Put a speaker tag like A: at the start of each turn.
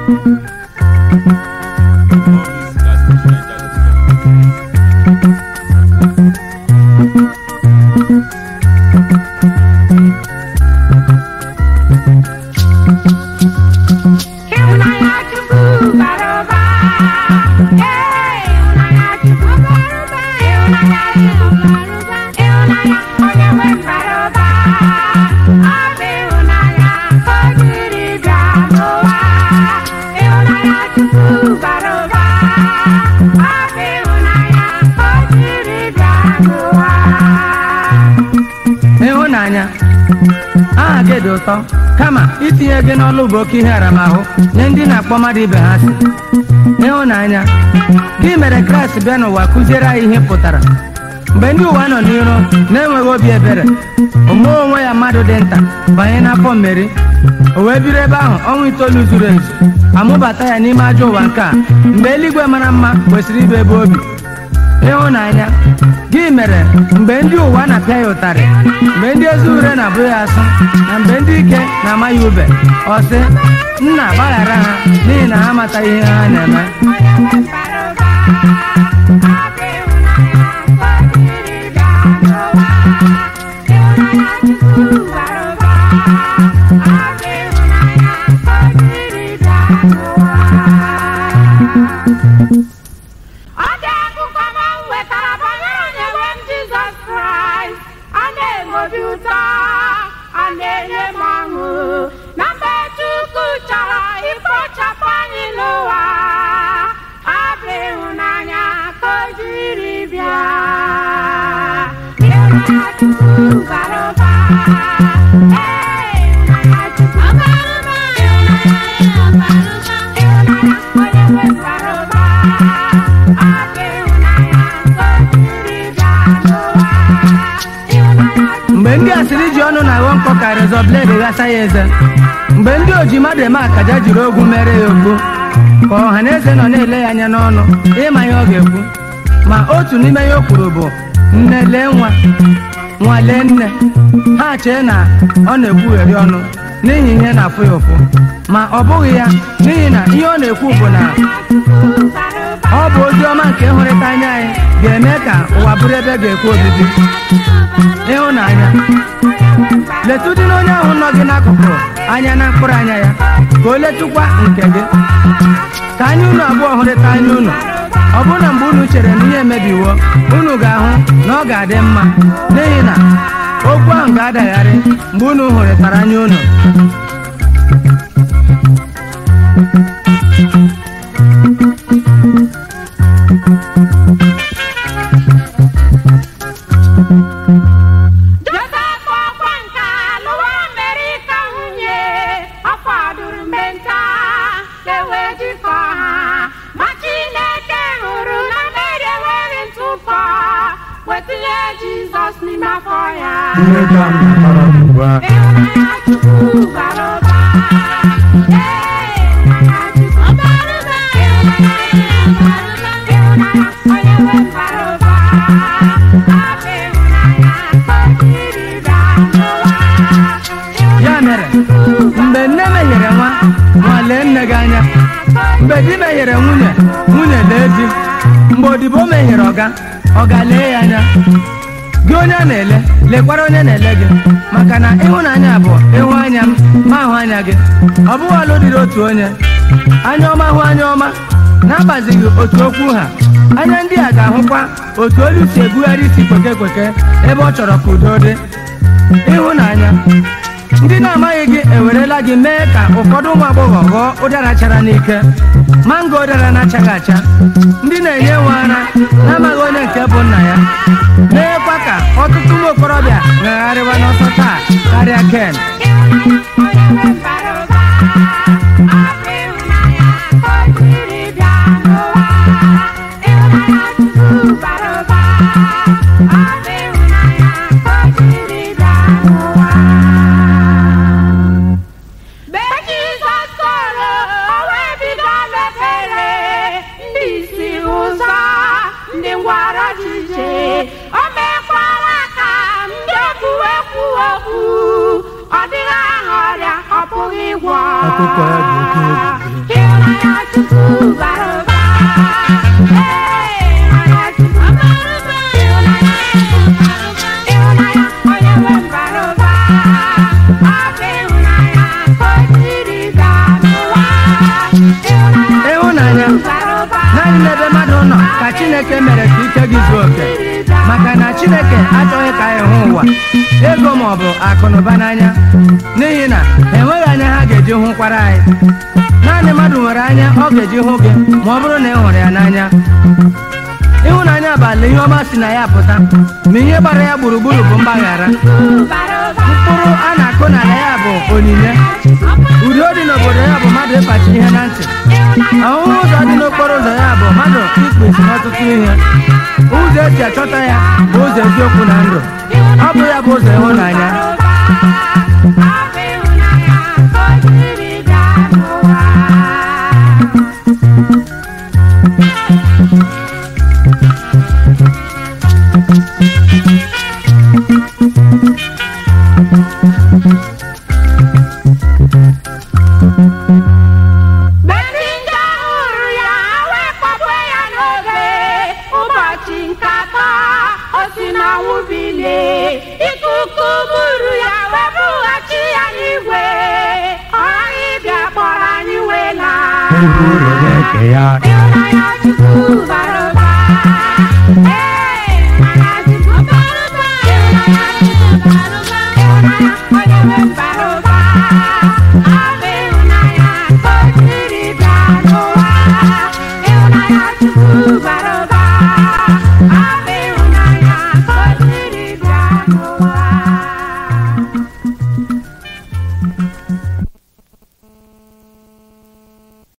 A: Ịhụnanya Chukwu bara ụba. Ee, ịhụnanya Chukwu bara ụba. Ịhụnanya Chukwu bara ụba. Ịhụnanya onye nwe m bara ụba. Ọ bụ ịhụnanya ka o jiri bịa n'ụwa. Ịhụnanya Chukwu bara ụba. Ọ bụ ịhụnanya ka o jiri bịa n'ụwa.
B: ịhụnanya aha gị dị ụtọ kama itinye gị n'ọlụ bụ oke ihe aramahụ nye ndị na-akpọ mmadụ ibe ha si ịhụnanya gị mere kraịst bịa n'ụwa kụziere anyị ihe pụtara mgbe ndị ụwa nọ n'iro na-enweghị obi ebere omume onwe ya mmadụ dị nta banye n'afọ mmeri o wee biri ebe ahụ ọnwa itoolu zuru ezu amụbata ya n'ime ajọ ụwa nke a mgbe eluigwe mara mma kwesịrị ịbụ ebe obi ịhụnanya gị mere mgbe ndị ụwa na-apịa ya ụtarị mgbe ndị ezi ure na-abụ ya asụ na mgbe ndị ike na-ama ya ube ọ sị nna gbaghara ha n'ihi na ha amataghị ihe ha na-eme
A: Ọ dị akụkọ m wetara banyere onye nwe m Jizọs Kraịst ọ na-enwe obi ụtọ ọ na-enye m ọṅụ na mgbe Chukwu chọrọ ikpochapụ anyị n'ụwa ọ bụ ịhụnanya ka o jiri bịa ịhụnanya Chukwu bara ụba Ee, ịhụnanya Chukwu bara ụba ịhụnanya ya bara ụba ịhụnanya onye nwe m bara ụba ọ bụ ịhụnanya ka o jiri bịa n'ụwa ịhụnanya
B: mgbe ndị asịrị ji ọnụ na-aghọ nkọ ka rezọ bled ghasa ya eze mgbe ndị oji mmadụ eme akaja jiri ogwu mere ya ogbu ka ọha na eze nọ na-ele ya anya n'ọnụ ịma ihe ọ ga-ekwu ma otu n'ime ya o kwuru bụ nne lee nwa nwa lee nne ha chee na ọ na-ekwugheri ọnụ n'ihi ihe na-afụ ya ụfụ ma ọ bụghị ya n'ihi na ihe ọ na-ekwu bụ na
A: Chukwu bara ụba
B: ọ bụ ozi ọma nke ịhụrịta anya anyị ga-eme ka ụwa bụrụ ebe ga-ekwe obibi ịhụnanya letụdị na onye ahụ nọ gị n'akụkụ anya na mkpụrụ anya ya ka o letụkwa nke gị ka anya unu abụọ hụrịta anya unu ọ bụrụ na mgbe unu chere na ihe emebiwo unu ga-ahụ na ọ ga-adị mma n'ihi na okwu ahụ ga-adagharị mgbe unu hụrịtara anya unu
A: Josef ọkwa nka lụwa Amerika nwunye ọ fọdụrụ mgbe nta ka e wee jikọ ha ma Chineke hụrụ na Mary enweghị ntụpọ wetinye Jizọs n'ime afọ ya
B: mmejọ m natọrọ m ugbu a
A: ịhụnanya Chukwu bara ụba Ee, ịhụnanya Chukwu bara ụba ịhụnanya ya bara ụba ịhụnanya onye nwe m bara ụba ọ bụ ịhụnanya ka o jiri bịa n'ụwa
B: ya mere mgbe nne mehiere nwa nwa lee nne gị anya mgbe di mehiere nwunye nwunye lee di mgbe odibo mehiere ọga ọga lee ya anya gị onye a na-ele lekwara onye na-ele gị maka na ịhụnanya bụ ịhụ anya m ma ahụ anya gị ọ bụghị ọlụ dịrị otu onye anya ọma hụ anya ọma n'agbazighị otu okwu ha anya ndị a ga-ahụkwa otu olu si ebugharị isi kweke kweke ebe ọ chọrọ ka udo dị ịhụnanya ndị na-amaghị gị ewerela gị mee ka ụfọdụ ụmụ agbọghọ ghọọ ụdara chara n'ike mango ụdara na-achaghị acha ndị na-enye nwe ara na-amaghị onye nke bụ nna ya meekwa ka ọtụtụ ụmụ okorobịa ghagharịwa n'ọsọ taa karịa ken
A: Mgbe Jizọs toro o wee bido mepere ndị isi ụzọ ndị ngwara jije o mekwara ka ndị okwu ekwu okwu ọ dịghị aha ọrịa ọ pụghị ịgwọ
B: Akụkọ ya dị oke egwu.
A: ịhụnanya Chukwu bara ụba Ee, ịhụnanya Chukwu bara ụba ịhụnanya Chukwu bara ụba ịhụnanya onye nwe m bara ụba ọ bụ ịhụnanya ka o jiri gaa n'ụwa ịhụnanya
B: ịhụnanya
A: bara ụba
B: naanị n'ebe mmadụ nọ ka chineke mere ka ike gị zuo oke maka na chineke achọghị ka anyị hụ ụwa ego ma ọ bụ akụ na ụba n'anya n'ihi na enweghị anya ha ga-eji hụkwara anyị naanị mmadụ nwere anya ọ ga-eji hụ gị ma ọ bụrụ na ị hụrụ ya n'anya ịhụnanya abalị ihe ọma si na ya pụta ma ihe gbara ya gburugburu bụ mgbaghara
A: bara ụba
B: mkpụrụ a na-akụ n'ala ya bụ onyinye udo dị n'obodo ya bụ mmadụ ịkpachi ihe na ntị ahụhụ ụzọ dị n'okporo ụzọ ya bụ mmadụ ikpezi n'ọtụtụ ihe ụzọ eji achọta ya bụ ụzọ eziokwu na ndụ ọ bụ ya bụ ụzọ ịhụnanya
A: Ndị nje hụrụ ya wekpọgbu ya n'oge ụbọchị nke atọ o si n'ọnwụ bilie ikuku buru ya wee bughachi ya n'igwe ọ ghaghị ịbịa kpọrọ anyị wee laa ịhụnanya Chukwu bara ụba Ee, ịhụnanya Chukwu bara ụba ịhụnanya Chukwu bara ụba ịhụnanya onye nwe m bara ụba ọ